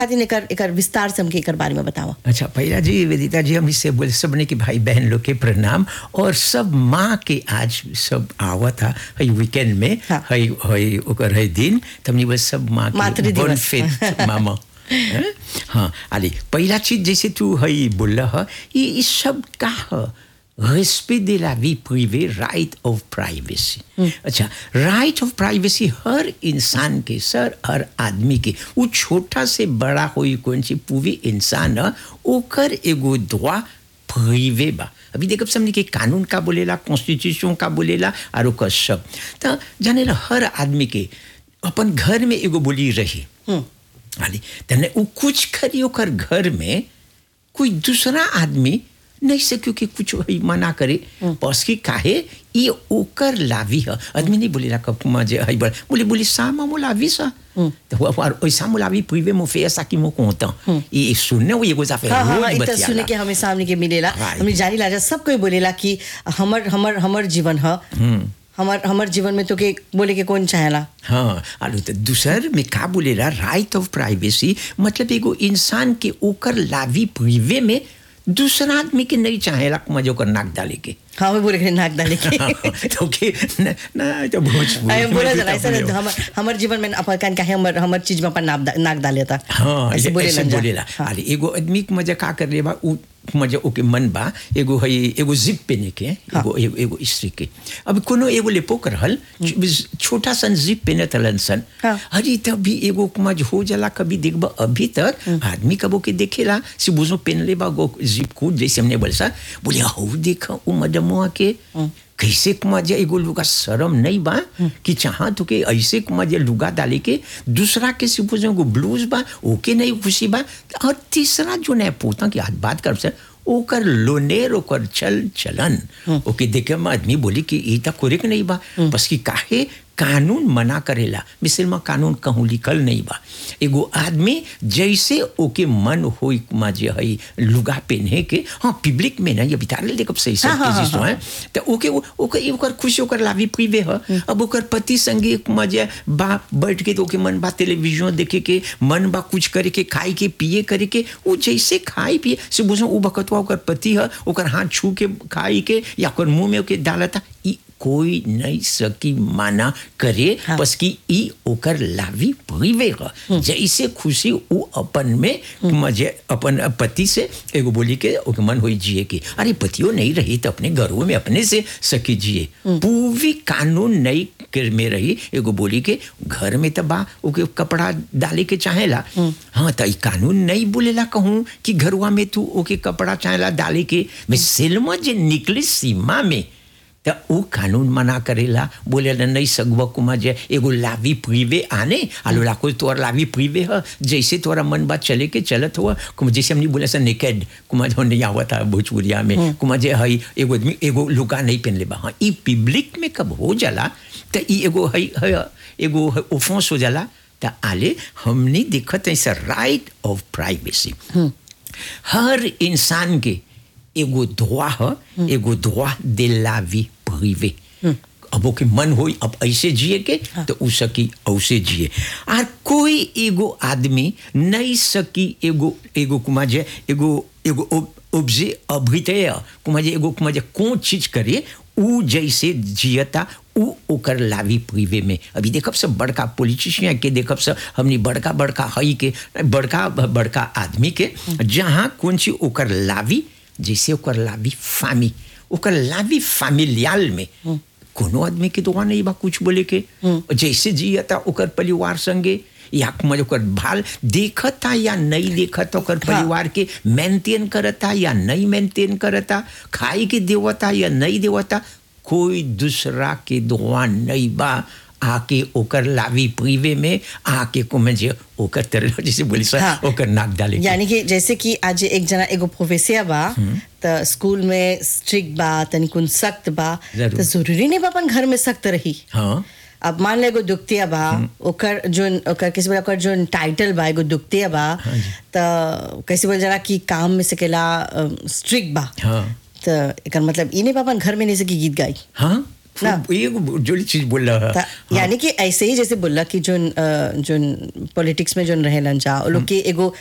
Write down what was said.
खातिर एकर एकर विस्तार से हमके एकर बारे में बतावा अच्छा पहला जी वेदिता जी हम इससे बोले सबने कि भाई बहन लोग के प्रणाम और सब माँ के आज सब आवा था हई वीकेंड में हाँ। हई हई ओकर हई दिन तो हमने बोले सब माँ मातृ के दिवस। बोन फेथ मामा हैं? हाँ अली पहला चीज जैसे तू हई बोल ह ये ये सब का ह respect de la vie privée right of privacy अच्छा राइट ऑफ प्राइवेसी हर इंसान के सर हर आदमी के वो छोटा से बड़ा होई कौन सी पूरी इंसान ह ओकर एगो दुआ प्रिवे बा अभी देखब समझ के कानून का बोलेला कॉन्स्टिट्यूशन का बोलेला और ओकर सब तो जाने ला हर आदमी के अपन घर में एगो बोली रही हाली तने उ कुछ करी ओकर घर में कोई दूसरा आदमी नहीं से क्योंकि कुछ वही मना करे बस की काहे ये ओकर लावी है आदमी नहीं बोलेला कब मजे हई बड़ बोले बोले सामा मो लावी सा तो वो और ओइसा मो लावी प्रिवे मो फे ऐसा कि मो कोंता ये सुनने वो एगो जाफे हाँ हाँ हाँ, रोज इ त बतियाला। सुने के हमें सामने के मिलेला Right. हमने जानी लाजा सब कोई बोलेला कि हमर हमर हमर जीवन ह हमर हमर जीवन में तो के बोले के कौन चाहेला हाँ आलू तो दूसर में का बोलेला राइट ऑफ प्राइवेसी मतलब एगो इंसान के ओकर लावी प्रिवे में दूसरा आदमी के नहीं चाहेला मजे ओकर नाक डाले के हाँ हमें बोले के नाक डाले के तो के न ना तो भोजपुरी अरे बोला में जरा भी ऐसा तो हम हमर जीवन में अपन कान काहे हमर हमर चीज में अपन नाक डा- नाक डाले था हाँ ऐसे ऐसे बोले ऐसे लंजा। बोलेला हाँ। अरे एगो आदमी के मजा का कर ले बा उ मजा ओके मन बा एगो है एगो जिप पहने के एगो एगो, एगो स्त्री के अब कोनो एगो लेपोक रहल छोटा सन जिप पहने तलन सन हाँ। अरे तब भी एगो मज हो जाला कभी देखबा अभी तक आदमी कबो के देखेला से बुझो पहन ले बा गो जिप कूद जैसे हमने बोल सा बोले हो देखा उ मदमुआ के कैसे मजे एगो लुगा शर्म नहीं बा कि चाह तो के ऐसे मजे लुगा डाले के दूसरा के से पूछो एगो ब्लूज बा ओके नहीं खुशी बा और तीसरा जो नहीं पोता की आज बात कर सर ओकर लोनेर ओकर चल चलन ओके देखे में आदमी बोली कि ई तक कोरेक नहीं बा बस कि काहे कानून मना करेला मिसल में कानून कहूँ लिखल नहीं बा एगो आदमी जैसे ओके मन होई माजे हई लुगा पहने के हाँ पब्लिक में ना ये बितार ले देखब सही हाँ, हाँ, सब हाँ, है तो ओके वो- ओकर ओकर खुशी ओकर लावी प्रिवे ह अब ओकर पति संगे मजे बा बैठ के तो ओके मन बा टेलीविजन देखे के मन बा कुछ करे के खाए के पिए करे के वो जैसे खाए पिए से बुझो उ बकतवा ओकर पति ह ओकर हाथ छू के खाई के या ओकर मुंह में ओके डालता ई कोई नहीं सकी माना करे हाँ। बस कि ई ओकर लावी प्रिवे ह जैसे खुशी उ अपन में मजे अपन पति से एगो बोली के ओके मन होई जिए के अरे पतियो नहीं रही तो अपने घरों में अपने से सकी जिए पूरी कानून नहीं कर में रही एगो बोली के घर में तो बा ओके कपड़ा डाले के चाहेला हाँ तो ई कानून नहीं बोलेला कहूँ कि घरवा में तू ओके कपड़ा चाहेला डाले के मैं सिल्मा जे निकली सीमा में त उ कानून मना करेला बोलेला नहीं सगवा कुमा जे एगो लावी प्रिवे आने आलो लाको तोर लावी प्रिवे ह जैसे तोरा मन बात चले के चलत हुआ कुमा जैसे हमने बोला सा नेकेड कुमा जो नहीं आवता भोजपुरिया में कुमा जे हई एगो आदमी एगो लुगा नहीं पहन ले बा हाँ ई पब्लिक में कब हो जाला त ई एगो हई हई एगो ओफेंस हो जाला त आले हमने देखत है सर राइट ऑफ प्राइवेसी हर इंसान के एगो दुआ ह एगो दुआ de la vie privée अब ओके मन होई अब ऐसे जिए के तो उ सकी औसे जिए और कोई एगो आदमी नहीं सकी एगो एगो कुमा जे एगो एगो ऑब्जे अभितय कुमा जे एगो कुमा जे कौन चीज करे उ जैसे जियता उ ओकर लावी प्रिवे में अभी देखब सब बड़का पॉलिटिशियन के देखब सब हमनी बड़का बड़का हई के बड़का बड़का आदमी के जहाँ कौन सी ओकर लावी जैसे ओकर लावी फामी ओकर लावी फैमिलियल में कोनो आदमी के दुआ नहीं बा कुछ बोले के जैसे जियता ओकर परिवार संगे या मज ओकर भाल देखता या नहीं देखता ओकर परिवार के मेंटेन करता या नहीं मेंटेन करता खाए के देवता या नहीं देवता कोई दूसरा के दुआ नहीं बा आके ओकर लावी प्रिवे में आके को में जे ओकर तरह जैसे बोली सर हाँ। ओकर नाक डाले के। यानी कि जैसे कि आज एक जना एगो प्रोफेसिया बा त स्कूल में स्ट्रिक्ट बा तनिकुन सख्त बा जरूर। तो जरूरी नहीं बा अपन घर में सख्त रही हाँ अब मान ले एगो दुखतिया बा ओकर जो ओकर किसी बोला ओकर जो टाइटल बा एगो दुखतिया बा त कैसे बोल जरा कि काम में सकेला स्ट्रिक्ट बा हाँ त एकर मतलब ई नहीं बा अपन घर में नहीं सकी गीत गाई हाँ ना ये जो चीज बोल रहा ता- यानी कि ऐसे ही जैसे बोला कि जोन अ, जोन पॉलिटिक्स में जोन रहेलन जा वो लोग के एगो